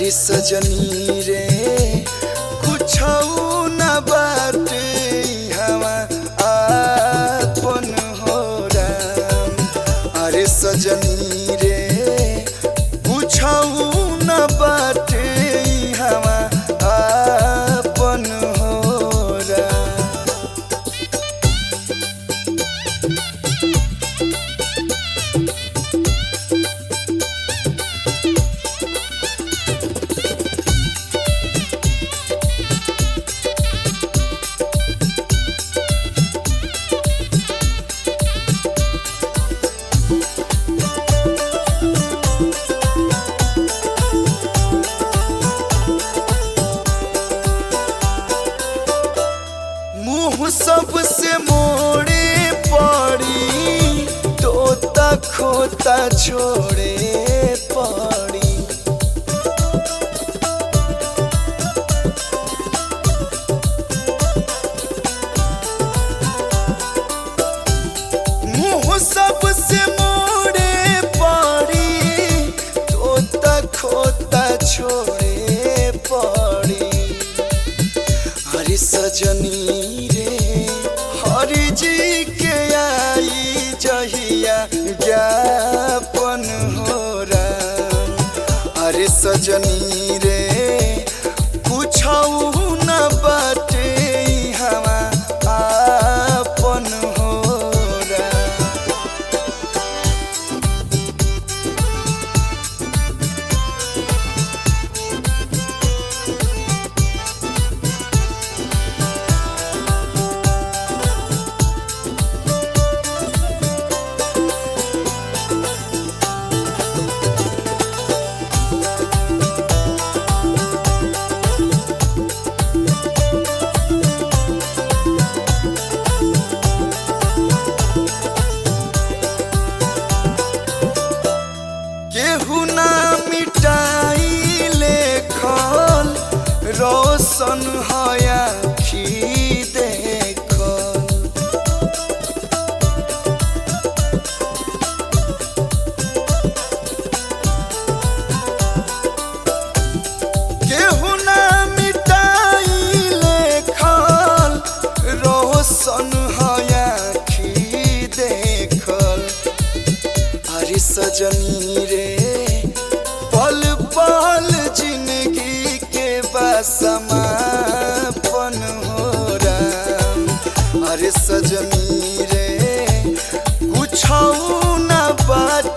अरे सजनी रे कुछ न बाटे हवा आपन हो राम अरे सजनी रे कुछ न बाटे हवा आपन हो राम मुंह सबसे मोड़े पड़ी तोता खोता छोड़े पड़ी मुंह सबसे मोड़े पड़ी तोता खोता छोड़े पड़ी हरि सजनी रे हरि जी के आई जहिया ज्ञापन हो राम हरि सजनी रे कुछ न बाटे हवा आपन हो राम केहू ना मिटाई लेखल रोशन हया खी देखल केहू ना मिटाई लेखल रोशन हया खी देखल अरे सजनी रे पल पल जिंदगी के बसमापन हो राम अरे सजनी रे कुछ न बात